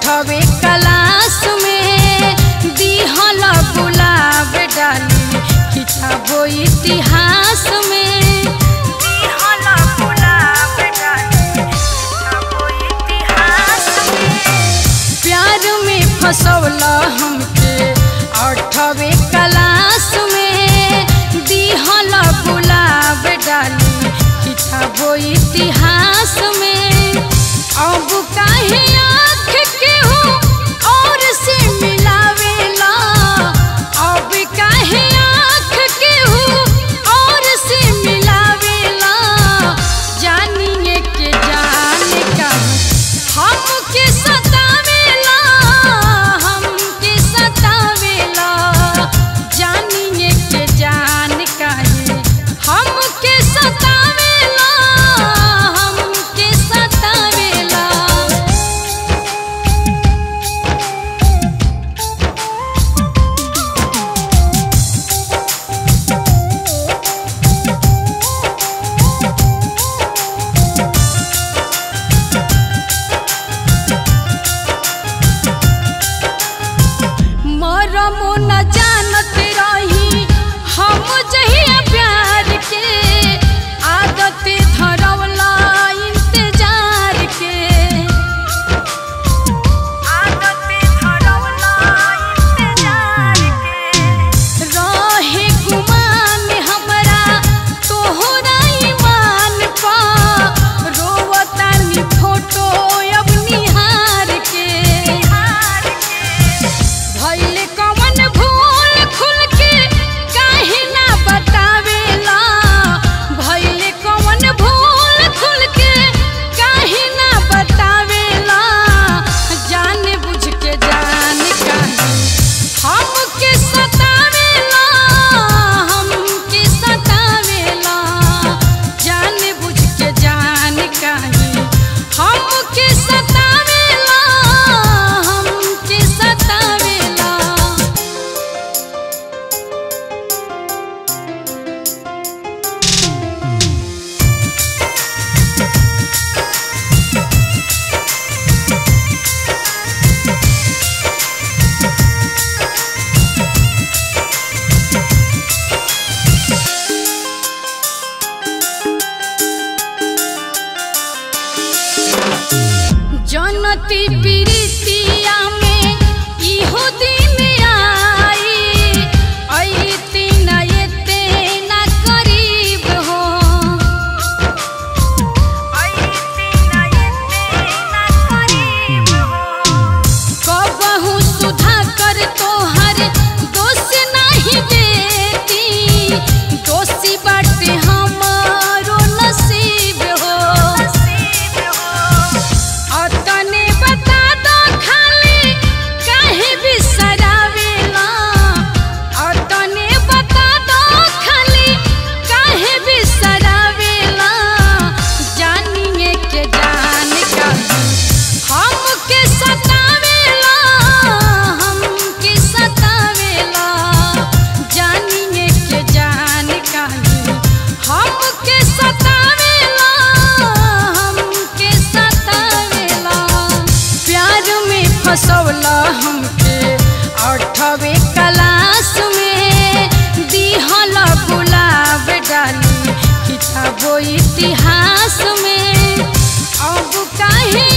अठवे class में दिहल गुलाब डाली किताबो इतिहास में दिहल गुलाब डाली किताबो इतिहास में प्यार में फसौला हमके अठवे क्लास में दिहल गुलाब डाली किताबो इतिहास में अब काहे आँख के हो और से मिलावेला अब काहे आँख के हो और से मिलावेला जानिए के जान का हमके सतावेला हमके सतावेला जानिए के जान काहे हमके सतावेला हमके सतावेला मरमो न जानत रही हम जहिया प्यार के आदत धरवला इंतजार के आदत धरवला इंतजार के रहे गुमान हमरा तोहरा ईमान पा रोवतानी फोटो अब निहार के निहार के भइल कवन भूल खुल के काहे ना बतावेला भइल कवन भूल खुल के काहे ना बतावेला जान बुझ के जान काहे हमके सतावेला हमके सतावेला जान बुझ के जान काहे हमके सतावेला हमके सतावेला जनती प्रीतिया में इहो दिन आई अइती न एते न करीब हो अइती न एते न करीब हो कबहू सुधा कर तोहर दोष नहीं देती दोषी बाटे हमारो नसीब हो अतने बता दो खाली काहे बिसरावेला अतने बता दो खाली काहे बिसरावेला जानिए के जान का हमके सतावेला हमके सतावेला जानिए के जान काहे हमके सतावेला हमके सतावेला प्यार में फसौला हमके अठवे क्लास में दिहल गुलाब डाली किताबो इतिहास में अब काहे